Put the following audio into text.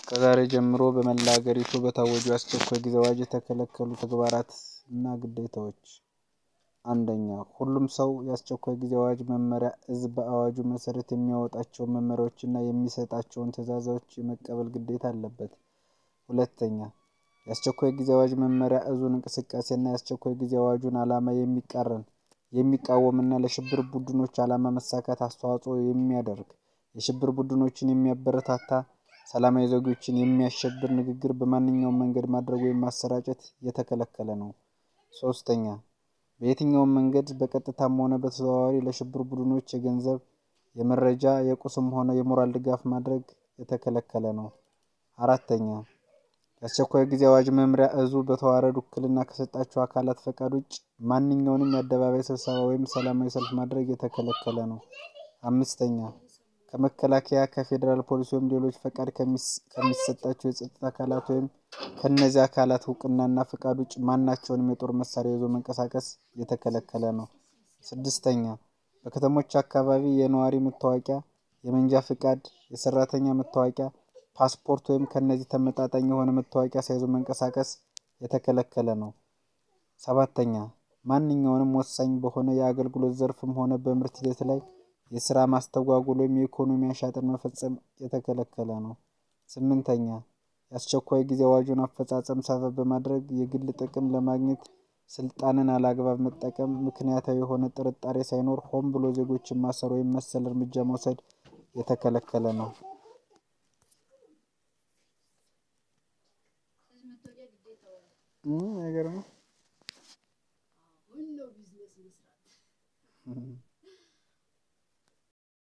ከዛሬ ጀምሮ በመላ አገሪቱ በታወጀው የአስቸኳይ ጊዜ አዋጅ የተከለከሉ ተግባራትና ግዴታዎች፦ አንደኛ, ሁሉም ሰው የአስቸኳይ ጊዜ አዋጅ መመሪያ እዝ በአዋጁ መሰረት የሚያወጣቸውን መመሪያዎችና የሚሰጣቸውን ትዕዛዞች የመቀበል ግዴታ አለበት። ሁለተኛ, የአስቸኳይ ጊዜ አዋጅ መመሪያ እዙን እንቅስቃሴና የአስቸኳይ ጊዜ አዋጁን ዓላማ የሚቃረን፣ የሚቃወምና ለሽብር ቡድኖች ዓላማ መሳካት አስተዋጽኦ የሚያደርግ፣ የሽብር ቡድኖችን የሚያበረታታ፣ ሰላማዊ ዜጎችን የሚያሸብር ንግግር በማንኛውም መንገድ ማድረግ ወይም ማሰራጨት የተከለከለ ነው። ሶስተኛ, በየትኛውም መንገድ በቀጥታም ሆነ በተዘዋዋሪ ለሽብር ቡድኖች የገንዘብ፣ የመረጃ፣ የቁስም ሆነ የሞራል ድጋፍ ማድረግ የተከለከለ ነው። አራተኛ, የአስቸኳይ ጊዜ አዋጅ መምሪያ እዙ በተዋረድ ውክልና ከሰጣቸው አካላት ፈቃድ ውጭ ማንኛውንም የአደባባይ ስብሰባ ወይም ሰላማዊ ሰልፍ ማድረግ የተከለከለ ነው። አምስተኛ, ከመከላከያ፣ ከፌዴራል ፖሊስ ወይም ሌሎች ፈቃድ ከሚሰጣቸው የጸጥታ አካላት ወይም ከእነዚህ አካላት እውቅናና ፈቃድ ውጭ ማናቸውንም የጦር መሳሪያ ይዞ መንቀሳቀስ የተከለከለ ነው። ስድስተኛ, በከተሞች አካባቢ የነዋሪ መታወቂያ፣ የመንጃ ፍቃድ፣ የሰራተኛ መታወቂያ፣ ፓስፖርት ወይም ከእነዚህ ተመጣጣኝ የሆነ መታወቂያ ሳይዞ መንቀሳቀስ የተከለከለ ነው። ሰባተኛ, ማንኛውንም ወሳኝ በሆነ የአገልግሎት ዘርፍም ሆነ በምርት ሂደት ላይ የስራ ማስተጓጎል ወይም የኢኮኖሚ አሻጥር መፈጸም የተከለከለ ነው። ስምንተኛ, የአስቸኳይ ጊዜ አዋጁን አፈጻጸም ሰበብ በማድረግ የግል ጥቅም ለማግኘት ስልጣንን አላግባብ መጠቀም፣ ምክንያታዊ የሆነ ጥርጣሬ ሳይኖር ሆን ብሎ ዜጎችን ማሰር ወይም መሰል እርምጃ መውሰድ የተከለከለ ነው። አይገርምም?